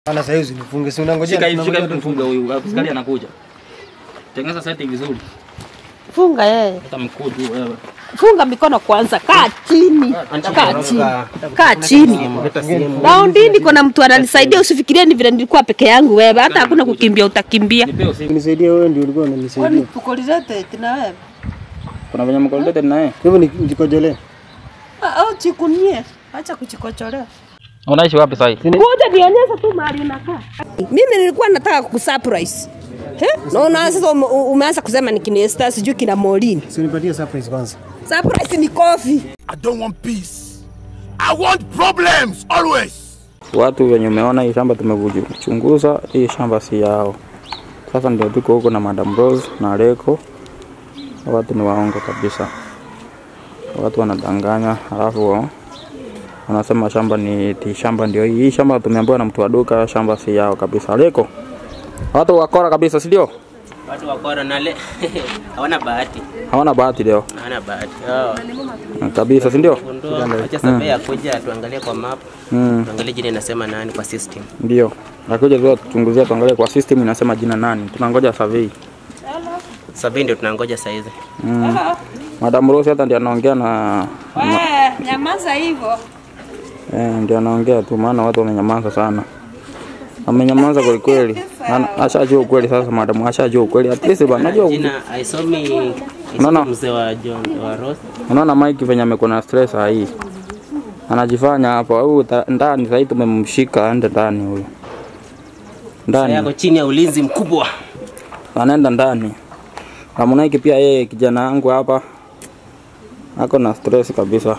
Ana sasa hizi nifunge, si unangojea Shika hivi, shika tunangojea hivi mfunge huyu. Askari anakuja. Tengeneza setting vizuri. Funga yeye. Hata mkuu tu wewe. Funga mikono kwanza, kaa chini, kaa chini, kaa chini. Raundini kuna mtu ananisaidia, usifikirie ni vile nilikuwa peke yangu wewe, hata hakuna kukimbia, utakimbia. Nipe usiku. Nisaidie wewe ndio ulikuwa unanisaidia. Tukolizete na wewe. Kuna venye mkolete na yeye. Kwa hivyo ni- nikojolee. Au chikunie, acha kuchikocholea. Unaishi wapi sasa? Kuja nionyeshe tu mahali unakaa. Mimi nilikuwa nataka kusurprise. He? Naona sasa ume- umeanza kusema ni kina Esther sijui kina Molini. Si unipatie surprise kwanza. Surprise ni coffee. I don't want peace. I want problems always. Watu wenye umeona hii shamba tumekuchunguza, hii shamba si yao. Sasa ndio tuko huko na Madam Rose na Leko. Watu ni waongo kabisa, watu wanadanganya, alafu wanasema shamba ni ti shamba ndio hii. Hii shamba tumeambiwa na mtu wa duka, shamba si yao kabisa. Leko, watu wakora kabisa, si ndio? Watu wakora nale hawana bahati, Hawana bahati leo hawana bahati hao. kabisa, si ndio? Gundua, acha survey akuja tuangalie kwa map, Mm, tuangalie jina inasema nani kwa system. ndio. Nakuja tu tuchunguzia, tuangalie kwa system inasema jina nani. Tunangoja survey. Survey ndio tunangoja saizi. Mm. Madam Rose hata ndiye anaongea na Wewe nyamaza hivyo. eh, ndiye anaongea tu, maana watu wamenyamaza sana, amenyamaza kweli kweli. Ana- Ashajua ukweli sasa, madam ashajua ukweli at least bana, najua Jina aisomi No, no. aisomi mzee wa John wa Rose. unaona Mike venye amekuwa na stress saa hii anajifanya hapo huyu ta- ndani sasa tumemshika aende ndani huyu Sasa yako ndani chini ya ulinzi mkubwa. anaenda ndani Harmonize pia yeye kijana wangu hapa ako na stress kabisa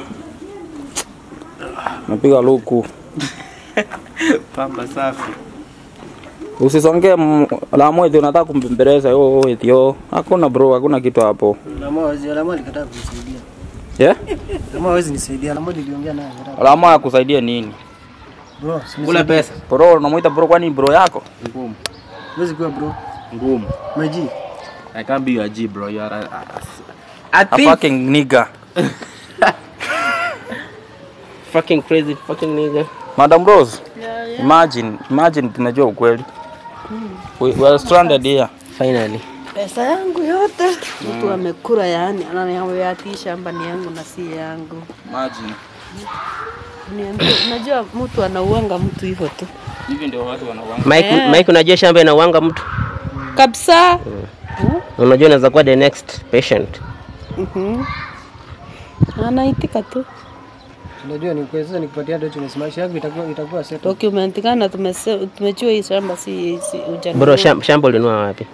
napiga luku Pamba safi. Usisongee m- la mwezi unataka kumbembeleza yo yo eti yo. Hakuna bro, hakuna kitu hapo. Lama hawezi, Lama alikataa kunisaidia. Yeah? Lama hawezi nisaidia. Lama niliongea naye akakataa. La mwa akusaidie nini? Bro, si Kula pesa. Bro, unamuita bro kwani bro yako? Ngumu. Huwezi kuwa bro. Ngumu. Maji. I can't be your G bro. You are a, a, a, A thief. fucking nigga. fucking crazy fucking nigga. Madam Rose. Imagine, imagine tumejua ukweli. We, we are stranded here. Finally. Pesa yangu yote mtu amekula, yani ananiambia ati hii shamba ni yangu na si yangu. Imagine. Niambie, unajua mtu anauanga mtu hivyo tu Hivi ndio watu wanawanga. Mike, Eh. Mike unajua shamba inauanga mtu. kabisa. Unajua unaweza kuwa the next patient. Mhm. Anaitika tu Unajua ni kwa sasa nikupatia docho na maisha yangu itakuwa itakuwa set. document kana tumese- tumechua hii shamba si, si ujanunua. Bro, shamba, shamba ulinua wapi?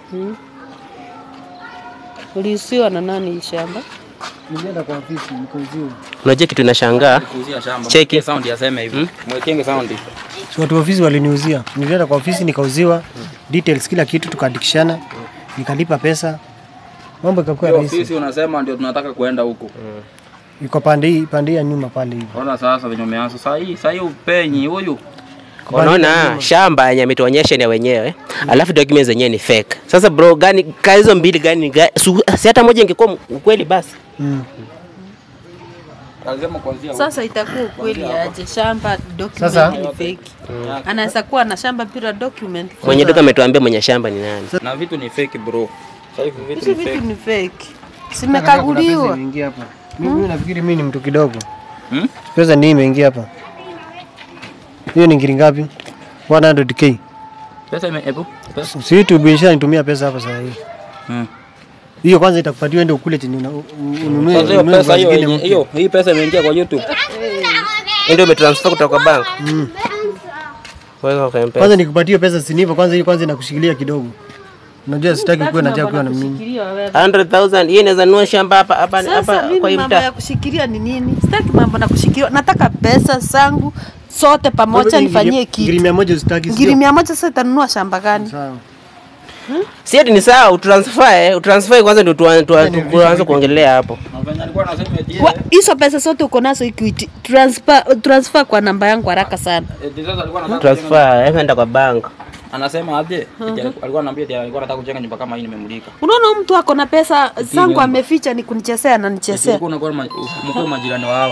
Uliusiwa na nani hii shamba? Nilienda kwa ofisi nikauziwa. Unajua kitu inashangaa? Kuuzia shamba. Cheki. Mwekee sound yaseme hivi. Mwekenge sound. So watu wa ofisi waliniuzia. Nilienda kwa ofisi nikauziwa details kila kitu tukaandikishana. Nikalipa pesa. Mambo ikakuwa Hiyo rahisi. ofisi unasema ndio tunataka kuenda huko. Iko pande hii pande hii ya nyuma pale hivi. Ona sasa venye umeanza. Sasa hii, sasa hii upenyi huyu. Unaona shamba yenye ametuonyesha ni ya wenyewe, alafu documents zenyewe ni fake. Sasa bro, gani ka hizo mbili gani ni gani? Su- Si hata moja ingekuwa ukweli basi. Mm. Alisema kuanzia Sasa itakuwa ukweli aje? Shamba document Sasa- ni fake. Anaweza kuwa na shamba bila document. Mwenye duka ametuambia mwenye shamba ni nani. na vitu ni fake bro. Sasa hivi vitu Hizo ni vitu fake. ni fake. Kuna pesa Simekaguliwa. imeingia hapa. Mimi nafikiri mimi ni mtu kidogo. Hmm? Pesa ndio imeingia hapa. Hiyo ni ngiri ngapi? 100k. Pesa ime ebu. Pesa. Si YouTube ishanitumia pesa hapa sasa hivi. Mm. Hiyo kwanza itakupatia uende ukule chenye una- u- ununue. Sasa hiyo ununue pesa hiyo zingine yenye- mpya. hiyo hii pesa imeingia kwa YouTube. Ndio umetransfer kutoka kwa bank. Wewe kwa M-Pesa. Kwanza nikupatie pesa si hivyo kwanza hiyo kwanza inakushikilia kidogo. Unajua sitaki kuwa na chakula na mimi. 100,000 hii inaweza nunua shamba hapa hapa Sasa hapa mimi kwa hii mambo ya mtaa. kushikilia ni nini? Sitaki mambo na kushikilia. Nataka pesa zangu sote pamoja Ngiri- nifanyie Ngiri kitu. mia moja usitaki Ngiri sio? mia moja sasa itanunua shamba gani? Sawa. Si ati ni sawa utransfer, eh, utransfer kwanza ndio tuan- tuan- ni tuanze kuongelea hapo. Na venye alikuwa anasema eti Wa- Hizo pesa zote uko nazo Equity. Transfer, transfer kwa namba yangu haraka sana. eti sasa alikuwa anataka Transfer, eh, enda kwa bank. anasema aje? Eti alikuwa ananiambia eti alikuwa anataka kujenga nyumba kama hii nimemulika. Unaona huyu mtu ako na pesa zangu ameficha ni kunichezea na Eti nichezea. ulikuwa unakuwa ma- mkuu majirani wa hawa.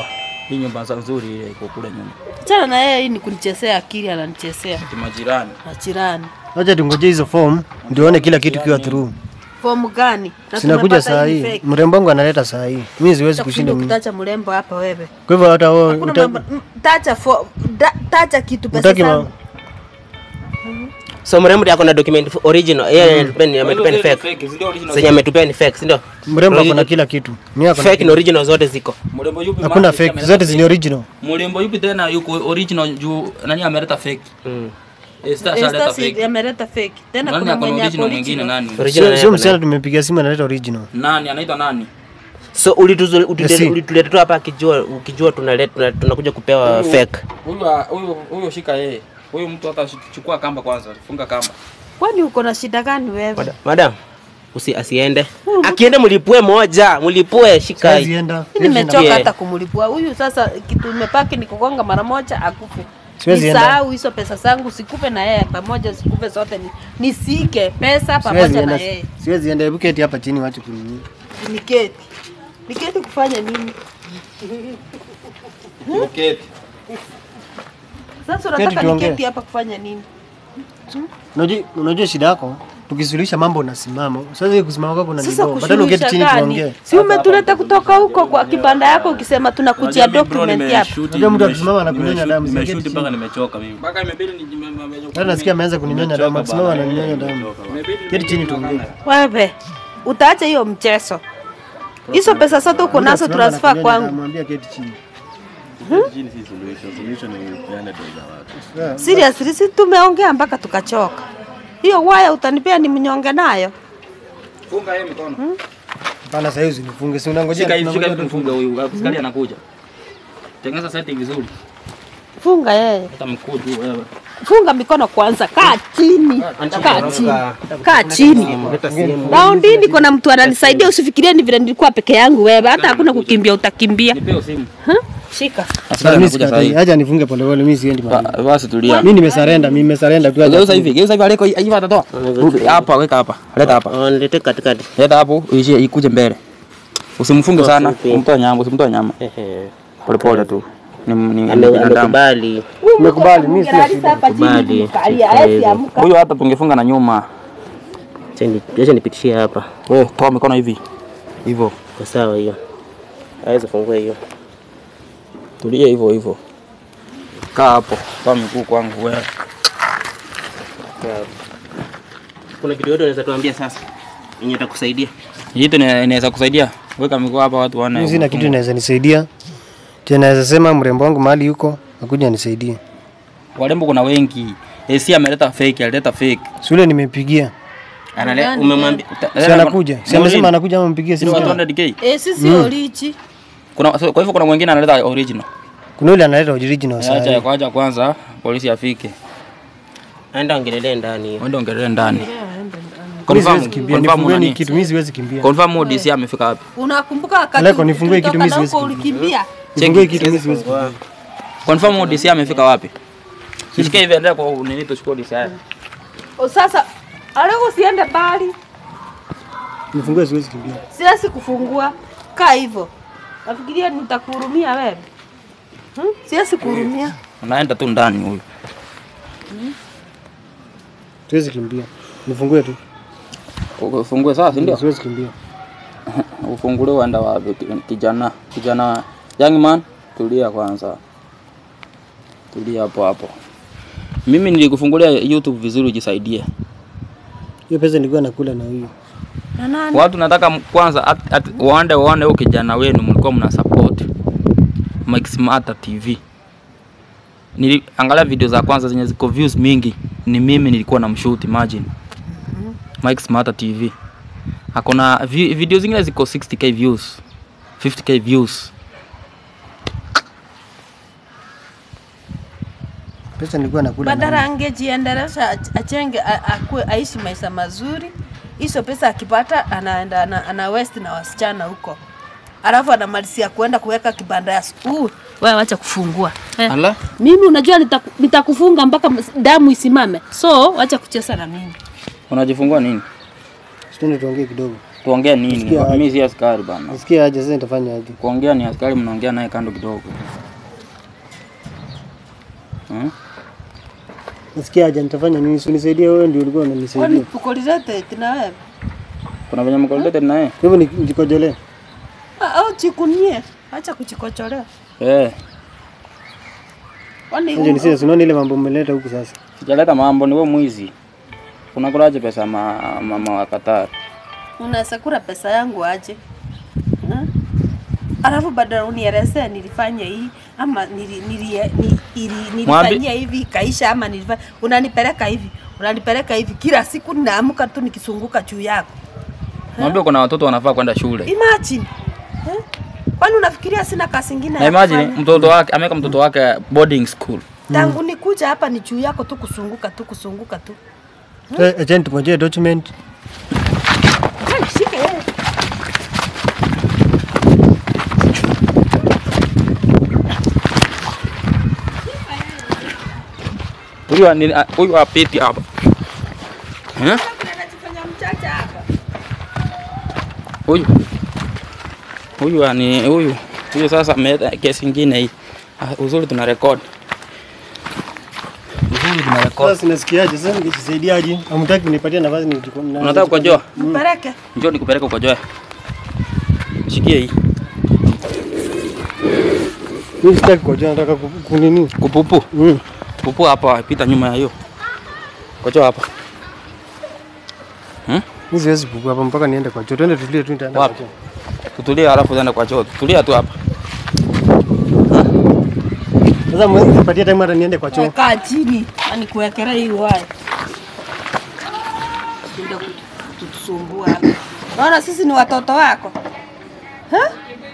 Hii nyumba za nzuri ile iko kule nyuma. Achana na yeye, hii ni kunichezea akili, ananichezea Kimajirani. majirani. Wacha tungoje hizo form ndio one kila kitu kiwa through. Fomu gani? Na Sinakuja tumepata saa hii hii. fake. Mrembo wangu analeta saa hii. Mimi siwezi kushinda Utakushinda mimi. kutacha mrembo hapa wewe. Kwa hivyo hata wewe Hakuna uta- mambo mm, tacha fo, da, tacha kitu pesa utaki ma- zangu. So mrembo ako na document original. Yeye ametupea ametupea ni fake. Zenye ametupea ni fake, si ndio? mrembo ako na kila kitu. Mimi ako na Fake na original zote ziko. Mrembo yupi? hakuna maana fake, ameleta zote zini original. Mrembo yupi tena yuko original juu nani ameleta fake? Mm. Esther Esther ashaleta si- fake. ameleta fake. Tena Nani kuna ako na mwenye ako original mwingine original. nani? Original Sio naye sio ako na- msichana tumepigia simu analeta original. Nani anaitwa nani? So ulituzu- ulituleta Yes, ulituleta tu hapa akijua ukijua tunaleta tuna- tunakuja kupewa fake. Huyu huyu huyu shika yeye. Huyu mtu hata chukua kamba kwanza, funga kamba. Kwani uko na shida gani wewe? Mada- Madam, usi asiende. Akiende mlipue moja, mlipue shika. Siwezi enda. Mimi nimechoka Yeah. hata kumlipua huyu. Sasa kitu imepaki ni kugonga mara moja akufe. Siwezi enda. Nisahau hizo pesa zangu, sikupe na yeye pamoja, sikupe zote, ni- nisike pesa Siwezi pamoja na enda. yeye. Siwezi enda. Hebu keti hapa chini wache kunini. Niketi, niketi kufanya nini? Okay. Sasa Keti unataka tuongee. niketi hapa kufanya nini? Unajua unajua shida yako? Tukisuluhisha mambo unasimama. Sasa hiyo kusimama kwako kuna Sasa nidoo. Badala uketi kusuluhisha chini gani? tuongee. Si umetuleta kutoka huko kwa kibanda yako ukisema tunakujia document hapa. Unajua mtu akisimama anakunyonya damu. Nimeshuti Siketi mpaka chini. nimechoka mimi. Mpaka imebidi ni Hata nasikia ameanza kuninyonya damu. Akisimama ananinyonya damu. Keti chini tuongee. Wewe utaacha hiyo mchezo. Hizo pesa zote uko nazo Akisimama transfer anakunyonya damu, kwangu. Mwambie keti chini. Chini si solution. Solution ni kupeana tu za watu. Seriously, si tumeongea mpaka tukachoka. Hiyo waya utanipea ni mnyonge nayo. Funga yeye mikono. Hapana, sasa hiyo usinifunge. Si unangojea. Shika hivi, shika tunangojea hivi mfunge huyu. Askari anakuja. Tengeneza setting vizuri. Funga yeye. Hata mkuu tu wewe. Funga mikono kwanza, kaa chini. Kaa chini. Kaa chini. Raundi niko na mtu ananisaidia, usifikirie ni vile nilikuwa peke yangu wewe. Hata hakuna kukimbia utakimbia. Nipeo simu. Huh? Shika. Askari Mimi anakuja sasa sikatai. hivi. Acha nifunge polepole, mimi siendi mahali. Basi tulia. Mimi nimesarenda, mimi nimesarenda tu. Geuza hivi, geuza hivi aliko hivi atatoa. Rudi hapa, weka hapa. Leta hapa. Wanilete katikati. Leta hapo, uishie ikuje mbele. Usimfunge sana, Usipi. umtoe nyama, usimtoe nyama. Ehe. Pole pole tu. Ni ni ni Ame- binadamu. Amekubali. Nimekubali, mimi sina shida. Hapa chini Kubali. kumkalia, hawezi amka. Huyu hata tungefunga na nyuma. Acha ni- acha nipitishie hapa. We, toa mikono hivi. Hivyo. Kwa sawa hiyo. Hawezi fungua hiyo. Tulia hivyo hivyo. Kaa hapo. Toa miguu kwangu wewe. Kuna kitu yote unaweza tuambia sasa? Yenye itakusaidia. Hii tu ina- inaweza kusaidia. Weka miguu hapa watu waone. Mimi sina kitu inaweza nisaidia. Je, naweza sema mrembo wangu mahali yuko akuja nisaidie. Warembo kuna wengi. AC ameleta fake, alileta fake. Shule nimepigia. Anale umemwambia Si anakuja. Si amesema anakuja ama mpigie simu. Sio tena? 200k. Eh, sisi olichi. Kuna so, kwa hivyo kuna mwingine analeta original. Kuna yule analeta original Acha sasa. ya kwaja kwanza polisi afike. aenda ongelelea ndani hiyo. Wende ongelee ndani. Mimi siwezi Confirm, kimbia. confirm Nifungueni nani? kitu, mimi siwezi kimbia. Confirm DC amefika wapi? Unakumbuka wakati Aleko, nifungue kitu, tulitoka mimi na siwezi huko ulikimbia? Nifungue kitu, mimi siwezi kimbia. Confirm DC amefika wapi? Shika hivi endelea kwa nini tuchukue DC haya. O, Sasa aleko usiende mbali. Nifungue siwezi kimbia. Siwezi kufungua. Kaa hivyo. Nafikiria nitakuhurumia wewe. Hmm? Siwezi kuhurumia. Unaenda tu ndani huyu. Siwezi kimbia. Nifungue tu. Ufungue sasa, si ndio? Siwezi kimbia. Ufungulie uenda wapi kijana? Kijana young man, tulia kwanza. Tulia hapo hapo. Mimi nilikufungulia YouTube vizuri ujisaidie. Hiyo pesa nilikuwa nakula na huyu. Na nani? Watu nataka m- kwanza at, at, waende waone huyo kijana wenu mlikuwa mna support Mike Smarter TV. Niliangalia video za kwanza zenye ziko views mingi, ni mimi nilikuwa na mshoot imagine. Mike Smarter TV. Hakuna vi, video zingine ziko 60k views, 50k views. Pesa nilikuwa nakula na Badala huyu. angejiendelesha ach- achenge a- akue aishi maisha mazuri. Hizo pesa akipata anaenda ana, ana west na wasichana huko. Alafu anamalizia kuenda kuweka kibanda ya uh, wewe wacha kufungua. Eh. Ala, Mimi unajua nitaku- nitakufunga mpaka ms- damu isimame. So wacha kucheza na mimi. unajifungua nini? Sitende tuongee kidogo. Tuongee nini? Nasikia aje. Mimi si askari bana. Nasikia aje sasa nitafanya aje? Kuongea ni askari, mnaongea naye kando kidogo. Hmm? Nasikia aje nitafanya nini? Si unisaidie wewe ndio ulikuwa Kwani unanisaidia. tuko related na wewe? Kuna venye mko related na yeye? Kwa hivyo ni- nikojolee. Ah, Au chikunie. Acha kuchikocholea. Eh, Kwani Nje ni sisi unaona ile mambo mmeleta huku sasa. sijaleta mambo, ni wewe mwizi. Unakulaje pesa ma, mama wa Qatar? unaweza kula pesa yangu aje? Ha? Alafu badala unielezee nilifanya hii ama nili, nili, ni, ili, nilifanyia hivi ikaisha ama nilifanya, unanipeleka hivi unanipeleka hivi kila siku, ninaamka tu nikisunguka juu yako. Mwambie kuna watoto wanafaa kwenda shule. Imagine eh? Kwani unafikiria sina kazi ingine Na ya imagine kufanya? mtoto wake ameweka mtoto wake boarding school. Tangu nikuja hapa ni juu yako tu kusunguka tu kusunguka tu. Eh, Agent tungojee document. Wewe Shika yeye. Huyu ni- a- huyu apiti hapa. Eh? Anajifanya mchacha hapa. Huyu huyu ni huyu huyu sasa ameleta kesi ingine hii. Ah, Uzuri tuna record. Uzuri tuna record. Sasa sinasikiaje sasa nikisaidiaje? Hamtaki kunipatia nafasi niko. na- Unataka kukojoa? Mpeleke. Njoo nikupeleke ukojoe. Shikie hii. Mimi sitaki kukojoa nataka ku- kunini? Kupupu. Mm. Pupu hapa pita nyuma ya hiyo. Kojoa hapa. Mimi siwezi pupu hapa mpaka niende kwa choo. Twende tulie tu nitaenda kwa Wapi? choo. Tutulie halafu uende kwa choo. Tulia tu hapa. Sasa mwezi nipatie time hata niende kwa choo. Kaa chini, ani kuwekera hii waya. Ndio kutusumbua. hapa. Unaona sisi ni watoto wako. Ha?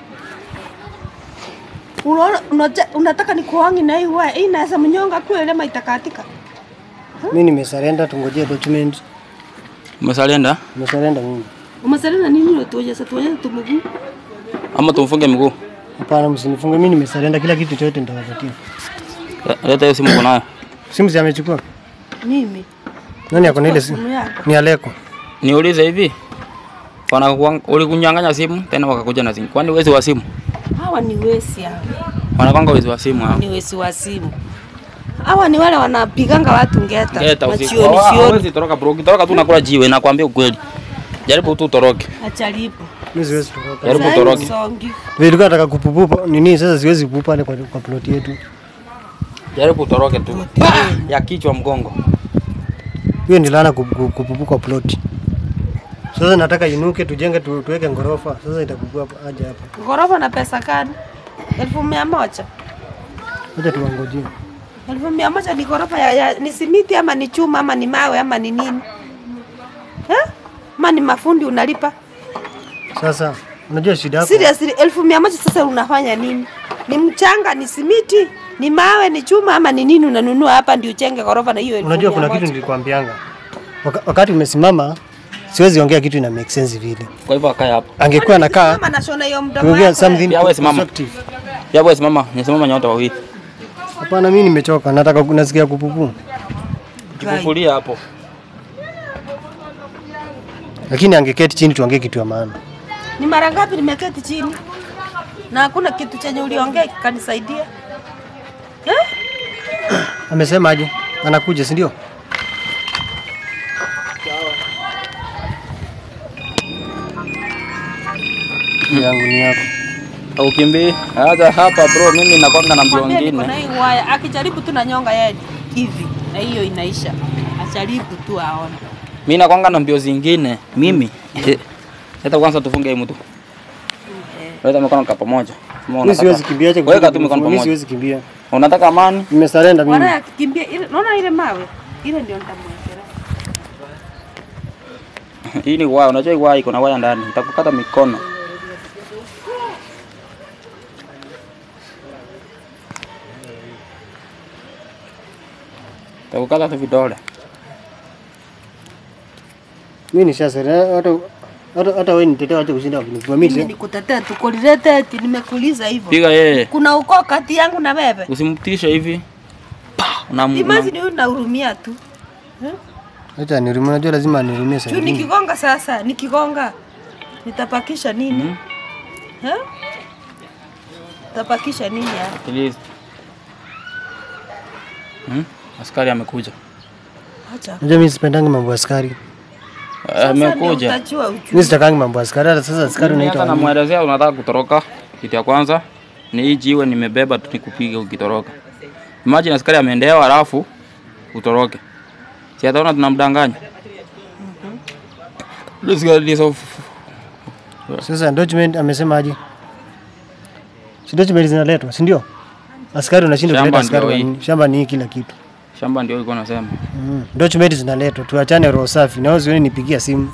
Unaona unaja- unataka nikuangi na hii waya. Hii inaweza mnyonga kweli ama itakatika. Mimi nimesarenda tungojee document. Umesalienda Nimesarenda mimi. Umesalina nini unatuonyesha tuonyesha tu mguu? ama tumfunge mguu? Hapana, msinifunge mimi nimesarenda kila kitu chote nitawapatia. Le- Leta hiyo simu uko nayo. Simu si amechukua? Mimi. Nani ako na ile simu? Simu yako. Ni Aleko. Niulize hivi. Wanakuang- Ulikunyang'anya simu tena wakakuja na simu. Kwani wezi wa simu? Hawa ni wesi hawa. Wanakwanga wezi wa simu hao. Ni wesi wa simu. Hawa ni wale wanapiganga watu ngeta. Ngeta usiku. Machioni Hawa- chioni. Hawezi toroka bro. Ukitoroka tu unakula jiwe nakwambia ukweli. Jaribu tu utoroke. Achalipo. Mimi siwezi kutoka. Jaribu Sasa utoroke. hii songi. Nilikuwa nataka kupupupa nini sasa siwezi kupupa pale kwa, kwa plot yetu. Jaribu utoroke tu. Ya kichwa mgongo. Hiyo ni laana kupu- kupu- kupupu kwa plot. Sasa nataka inuke tujenge tu, tuweke ngorofa. Sasa itakupua hapa aje hapa. Ghorofa na pesa gani? Elfu mia moja. Acha tuwangojee. Elfu mia moja ni ghorofa ya, ya ni simiti ama ni chuma ama ni mawe ama ni nini? Eh? Ama ni mafundi unalipa? Sasa unajua shida yako. Seriously, elfu mia moja sasa unafanya nini? Ni mchanga, ni simiti, ni mawe, ni chuma ama ni nini unanunua hapa ndio uchenge ghorofa na hiyo elfu Unajua mia kuna moja? kitu nilikwambianga. Waka, wakati umesimama siwezi ongea kitu ina make sense vile. Kwa hivyo akae hapo. Angekuwa anakaa Mama nashona hiyo mdomo tuongea wako. something Ya wewe simama. constructive. Ya wewe simama, nisimama nyote wawili. Hapana, mimi nimechoka, nataka nasikia kupupu. Tukufulia hapo. Lakini angeketi chini tuongee kitu ya maana. Ni mara ngapi nimeketi chini na hakuna kitu chenye uliongea kikanisaidia? Eh? Amesema aje? Anakuja, si ndio? yangu ni yako. Ukimbii. Acha hapa bro, mimi nakwanga na mbio Mwambie niko na ngine. hii waya, akijaribu tu na nyonga yeye hivi na hiyo inaisha. Ajaribu tu aone. Mimi nakwanga na mbio zingine. Mimi. Leta kwanza tufunge hii mtu. Leta mikono kwa pamoja. Kama Mimi siwezi unataka. kimbia, acha Weka kufunga tu mikono mimi pamoja. siwezi kimbia. Unataka amani? Nimesarenda mimi. Wana akikimbia ile naona ile mawe. Ile ndio nitamwekea. Hii ni waya, unajua hii waya iko na waya ndani. Nitakukata mikono. Nitakukata tu vidole. Mimi nishasarenda hata hata hata wewe nitetee acha kushinda kunipua Mimi mimi. nikutetea tu kulilete eti nimekuuliza hivyo. Piga yeye. Kuna ukoo kati yangu na wewe. Usimtishe hivi. Pa, una Imagine huyu nahurumia tu. Acha nirumie, unajua lazima nirumie Tu sasa. nikigonga sasa, nikigonga. Nitapakisha nini? Ha? Nitapakisha nini hapa? At least. Hmm? Askari amekuja. Acha. Unajua mimi sipendangi mambo ya askari. Sasa ndio Amekuja. utajua uchumi. Mimi sitakangi mambo ya askari. Hata sasa askari Mimi hata unaita nini? namwelezea unataka kutoroka. Kitu ya kwanza ni hii jiwe nimebeba tu nikupiga ukitoroka. Imagine askari ameendewa alafu utoroke. Si ataona tunamdanganya. This guy is of Sasa document amesema aje? Si document zinaletwa, si ndio? Askari unashindwa Shamba kuleta askari ndio wa hii. nini? Shamba ni hii kila kitu. shamba ndio ilikuwa nasema. Mm. Document zinaletwa, tuachane roho safi. Na wewe usione nipigia simu.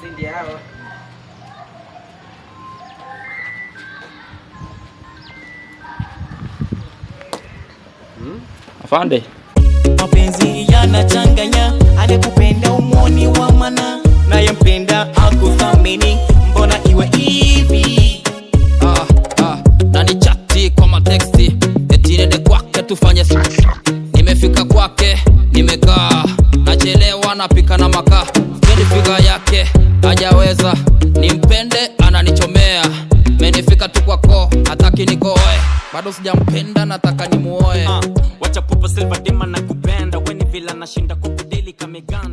Afande. mapenzi yanachanganya anayekupenda umwoni wa mana nayempenda akuthamini mbona iwe hivi ah, ah, na ni chati kwa mateksti eti nende kwake tufanye s- nimefika kwake nimekaa nachelewa napika na makaa spendi figa yake hajaweza nimpende ananichomea menifika tu kwako hataki nikoe bado sijampenda nataka nimuoe uh, wacha pupa silva dima na kupenda weni vila nashinda kukudeli kameganda